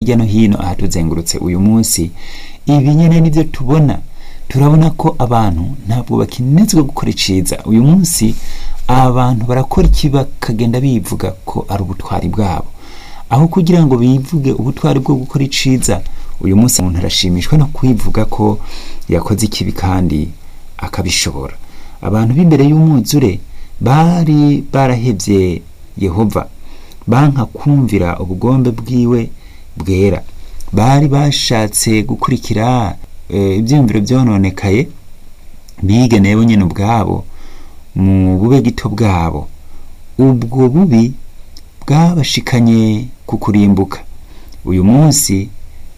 hirya no hino ahatuzengurutse uyu munsi ibi nyene nivyo tubona turabona ko abantu ntabwo bakinezwa gukora iciza uyu munsi abantu barakora iki bakagenda bivuga ko ari ubutwari bwabo aho kugira ngo bivuge ubutwari bwo gukora iciza uyu munsi umuntu arashimishwa no kwivuga ko yakoze ikibi kandi akabishobora abantu b'imbere y'umwuzure bari barahevye yehova banka kumvira ubugombe bwiwe bwera bari bashatse gukurikira eh, ivyiyumviro vyononekaye bigeneye bo nyene ubwabo mu bube gito bwabo ubwo bubi bwabashikanye ku kurimbuka uyu munsi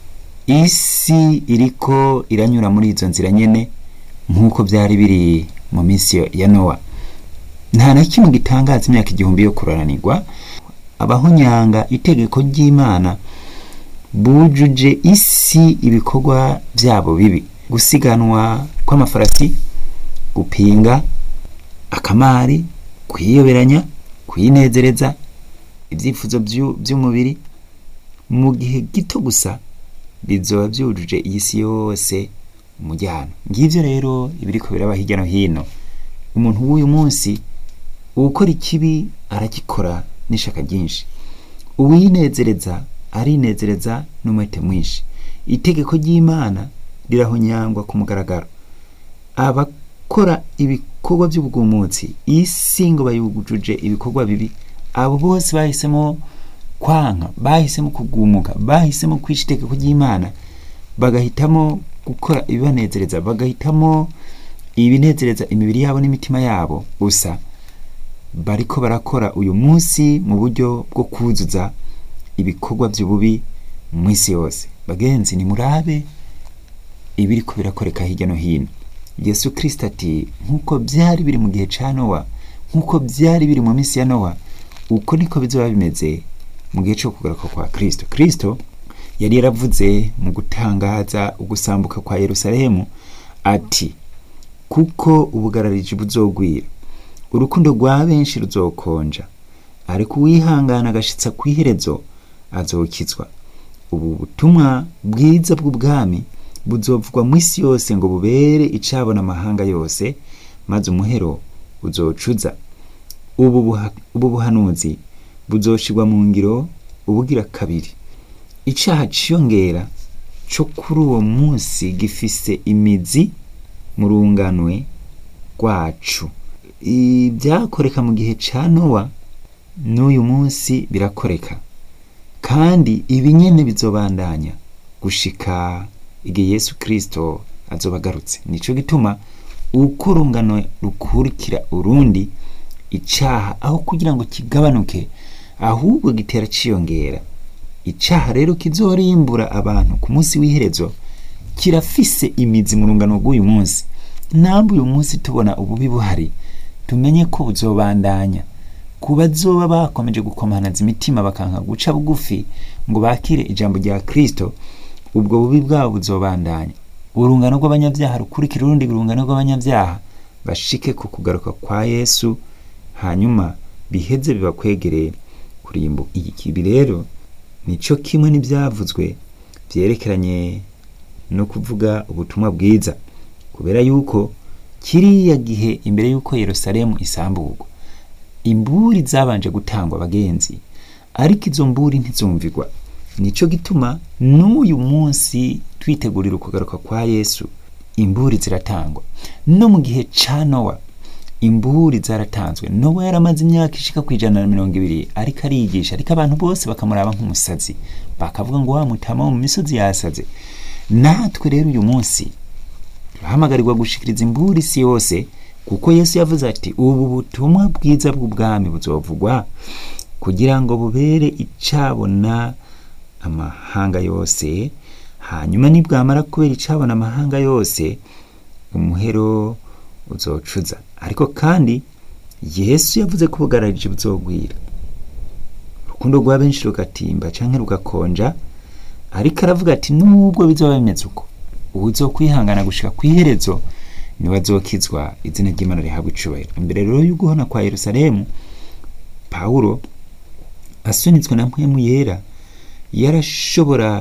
isi iriko iranyura muri izo nzira nyene nk'uko byari biri mu minsi ya nowa nta na kimwe gitangaza imyaka igihumbi yo kuranirwa abahonyanga itegeko ry'imana bujuje isi ibikorwa byabo bibi gusiganwa kw'amafarasi gupinga akamari kwiyoberanya kwinezereza ibyifuzo vyu- vy'umubiri mu gihe gito gusa bizoba byujuje iyi si yose umujyana ngivyo rero ibiriko biraba hirya no hino umuntu w'uyu munsi uwukora ikibi aragikora n'ishaka ryinshi uwinezereza arinezereza n'umwete mwinshi itegeko ry'imana rirahonyangwa ku mugaragaro abakora ibikorwa by'ubwumutsi isi ngo bayujuje ibikorwa bibi abo bose bahisemo kwanka bahisemo kugumuka bahisemo kwica itegeko ry'imana bagahitamo gukora ibibanezereza bagahitamo ibinezereza imibiri yabo n'imitima yabo gusa bariko barakora uyu munsi mu buryo bwo kuzuza ibikorwa by'ububi mu isi yose bagenzi nimurabe ibiriko birakoreka hirya no hino yesu kirisito ati nk'uko byari biri mu gihe ca nowa nk'uko byari biri mu minsi ya nowa uko niko bizoba bimeze mu gihe cyo kugaruka kwa kristo kristo yari yaravuze mu gutangaza ugusambuka kwa yerusalemu ati kuko ubugarariji buzogwira urukundo rwa benshi ruzokonja ariko uwihangana agashitsa ku iherezo azokizwa ubu butumwa bwiza bw'ubwami buzovugwa mu isi yose ngo bubere icabona amahanga yose maze umuhero uzocuza ubu buha- ubu buhanuzi buzoshirwa mu ngiro ubugira kabiri icaha ciyongera co kuri uwo munsi gifise imizi mu runganwe rwacu ibyakoreka mu gihe ca nowa n'uyu munsi birakoreka kandi ibi nyene bizobandanya gushika igihe yesu kristo azoba agarutse nico gituma uko urungano rukurikira urundi icaha aho kugira ngo kigabanuke ahubwo gitera ciyongera icaha rero kizorimbura abantu ku munsi w'iherezo kirafise imizi mu rungano rw'uyu munsi namwe uyu munsi tubona ububi buhari tumenye ko buzobandanya ku bazoba bakomeje gukomanaza imitima bakanka guca bugufi ngo bakire ijambo rya kristo ubwo bubi bwabo buzobandanya urungano rw'abanyabyaha rukurikira urundi rungano rw'abanyabyaha bashike ku kugaruka kwa yesu hanyuma biheze bibakwegereye kurimbuka ibi rero nico kimwe n'ibyavuzwe byerekeranye no kuvuga ubutumwa bwiza kubera yuko kiriya gihe imbere y'uko yerusalemu isamburwa imburi zabanje gutangwa abagenzi ariko izo mburi ntizumvirwa nico gituma n'uyu munsi twitegurira ukugaruka kwa yesu imburi ziratangwa no mu gihe ca nowa imburi zaratanzwe nowa yaramaze imyaka ishika ku ijana na mirongo ibiri ariko ariyigisha ariko abantu bose bakamuraba nk'umusazi bakavuga ngo wa mutama wo mu misozi yasaze natwe rero uyu munsi turahamagarigwa gushikiriza imburi isi yose kuko yesu yavuze ati ubu butumwa bwiza bw'ubwami buzovugwa kugira ngo bubere icabona amahanga yose hanyuma nibwamara kubera icabona amahanga yose umuhero uzocuza ariko kandi yesu yavuze ko ubugararije buzogwira urukundo rwa benshi rugatimba canke rugakonja ariko aravuga ati nubwo bizoba bimeze uko uwuzokwihangana gushika kw'iherezo niwe azokizwa izina ry'imana rihabwa icubahiro imbere rero y'uguhona kwa yerusalemu pawulo asunitswe na mpwemu yera yarashobora